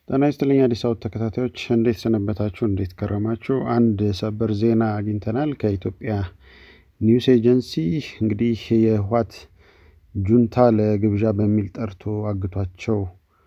ጤና ይስጥልኝ አዲስ አበባ ተከታታዮች እንዴት ሰነበታችሁ? እንዴት ከረማችሁ? አንድ ሰበር ዜና አግኝተናል ከኢትዮጵያ ኒውስ ኤጀንሲ። እንግዲህ የህወሓት ጁንታ ለግብዣ በሚል ጠርቶ አግቷቸው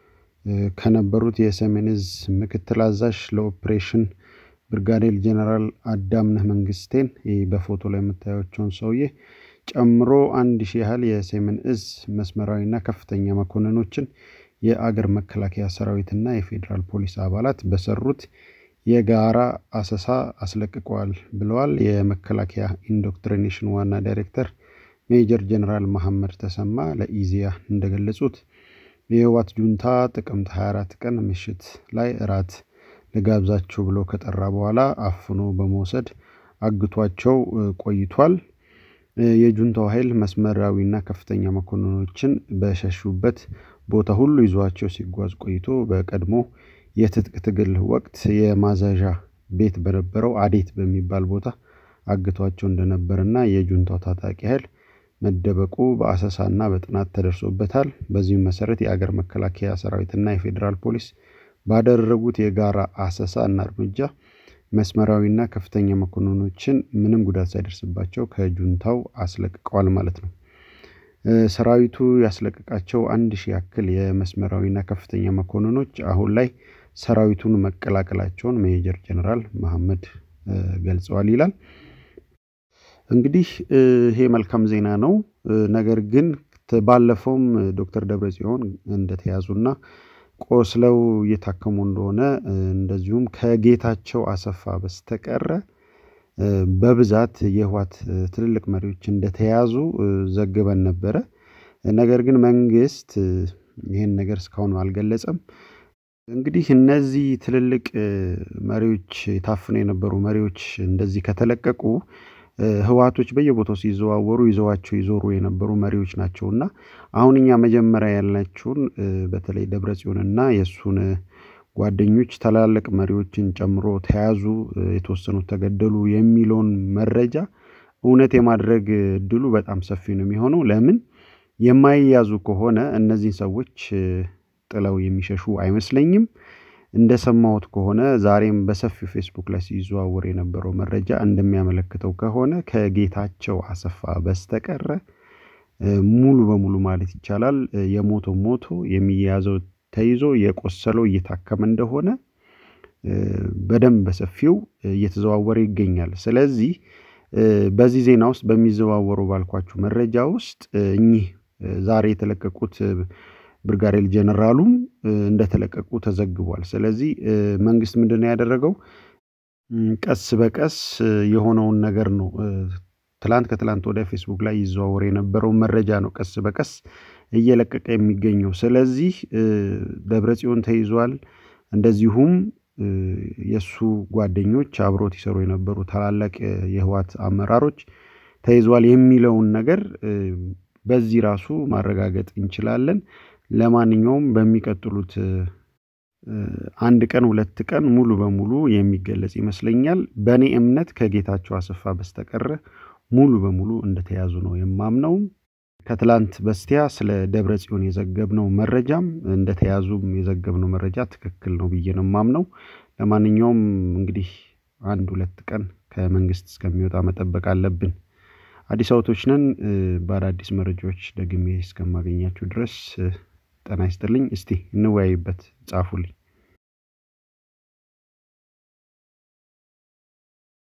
ከነበሩት የሰሜን እዝ ምክትል አዛዥ ለኦፕሬሽን ብርጋዴር ጀነራል አዳምነህ መንግስቴን ይህ በፎቶ ላይ የምታያቸውን ሰውዬ ጨምሮ አንድ ሺህ ያህል የሰሜን እዝ መስመራዊና ከፍተኛ መኮንኖችን የአገር መከላከያ ሰራዊትና የፌዴራል ፖሊስ አባላት በሰሩት የጋራ አሰሳ አስለቅቀዋል ብለዋል የመከላከያ ኢንዶክትሪኔሽን ዋና ዳይሬክተር ሜጀር ጀነራል መሐመድ ተሰማ ለኢዜአ እንደገለጹት የህወሓት ጁንታ ጥቅምት 24 ቀን ምሽት ላይ እራት ልጋብዛችሁ ብሎ ከጠራ በኋላ አፍኖ በመውሰድ አግቷቸው ቆይቷል። የጁንታው ኃይል መስመራዊና ከፍተኛ መኮንኖችን በሸሹበት ቦታ ሁሉ ይዟቸው ሲጓዝ ቆይቶ በቀድሞ የትጥቅ ትግል ወቅት የማዘዣ ቤት በነበረው አዴት በሚባል ቦታ አግቷቸው እንደነበርና የጁንታው ታጣቂ ኃይል መደበቁ በአሰሳና በጥናት ተደርሶበታል። በዚህም መሰረት የአገር መከላከያ ሰራዊትና የፌዴራል ፖሊስ ባደረጉት የጋራ አሰሳ እና እርምጃ መስመራዊና ከፍተኛ መኮንኖችን ምንም ጉዳት ሳይደርስባቸው ከጁንታው አስለቅቀዋል ማለት ነው። ሰራዊቱ ያስለቀቃቸው አንድ ሺህ ያክል የመስመራዊና ከፍተኛ መኮንኖች አሁን ላይ ሰራዊቱን መቀላቀላቸውን ሜጀር ጀነራል መሐመድ ገልጸዋል ይላል። እንግዲህ ይሄ መልካም ዜና ነው። ነገር ግን ባለፈውም ዶክተር ደብረጽዮን እንደተያዙና ቆስለው እየታከሙ እንደሆነ እንደዚሁም ከጌታቸው አሰፋ በስተቀረ በብዛት የህወሓት ትልልቅ መሪዎች እንደተያዙ ዘግበን ነበረ። ነገር ግን መንግስት ይህን ነገር እስካሁን አልገለጸም። እንግዲህ እነዚህ ትልልቅ መሪዎች ታፍነው የነበሩ መሪዎች እንደዚህ ከተለቀቁ ህወሓቶች በየቦታው ሲዘዋወሩ ይዘዋቸው ይዞሩ የነበሩ መሪዎች ናቸው እና አሁን እኛ መጀመሪያ ያልናቸውን በተለይ ደብረጽዮንና የእሱን ጓደኞች ታላላቅ መሪዎችን ጨምሮ ተያዙ፣ የተወሰኑት ተገደሉ የሚለውን መረጃ እውነት የማድረግ እድሉ በጣም ሰፊ ነው የሚሆነው። ለምን የማይያዙ ከሆነ እነዚህን ሰዎች ጥለው የሚሸሹ አይመስለኝም። እንደሰማሁት ከሆነ ዛሬም በሰፊው ፌስቡክ ላይ ሲዘዋወር የነበረው መረጃ እንደሚያመለክተው ከሆነ ከጌታቸው አሰፋ በስተቀረ ሙሉ በሙሉ ማለት ይቻላል የሞቶ ሞቶ የሚያዘው ተይዞ የቆሰለው እየታከመ እንደሆነ በደንብ በሰፊው እየተዘዋወረ ይገኛል። ስለዚህ በዚህ ዜና ውስጥ በሚዘዋወሩ ባልኳችሁ መረጃ ውስጥ እኚህ ዛሬ የተለቀቁት ብርጋዴር ጀነራሉም እንደተለቀቁ ተዘግቧል። ስለዚህ መንግስት ምንድን ነው ያደረገው? ቀስ በቀስ የሆነውን ነገር ነው ትላንት ከትላንት ወደ ፌስቡክ ላይ ይዘዋወር የነበረው መረጃ ነው ቀስ በቀስ እየለቀቀ የሚገኘው። ስለዚህ ደብረጽዮን ተይዟል። እንደዚሁም የእሱ ጓደኞች አብሮት ይሰሩ የነበሩ ታላላቅ የህወሓት አመራሮች ተይዟል የሚለውን ነገር በዚህ ራሱ ማረጋገጥ እንችላለን። ለማንኛውም በሚቀጥሉት አንድ ቀን ሁለት ቀን ሙሉ በሙሉ የሚገለጽ ይመስለኛል። በእኔ እምነት ከጌታቸው አሰፋ በስተቀረ ሙሉ በሙሉ እንደተያዙ ነው የማምነው። ከትላንት በስቲያ ስለ ደብረ ጽዮን የዘገብነው መረጃም እንደተያዙም የዘገብነው መረጃ ትክክል ነው ብዬ ነው የማምነው። ለማንኛውም እንግዲህ አንድ ሁለት ቀን ከመንግስት እስከሚወጣ መጠበቅ አለብን። አዲስ አበቦች ነን። በአዳዲስ መረጃዎች ደግሜ እስከማገኛችሁ ድረስ ጤና ይስጥልኝ። እስቲ እንወያይበት፣ ጻፉልኝ።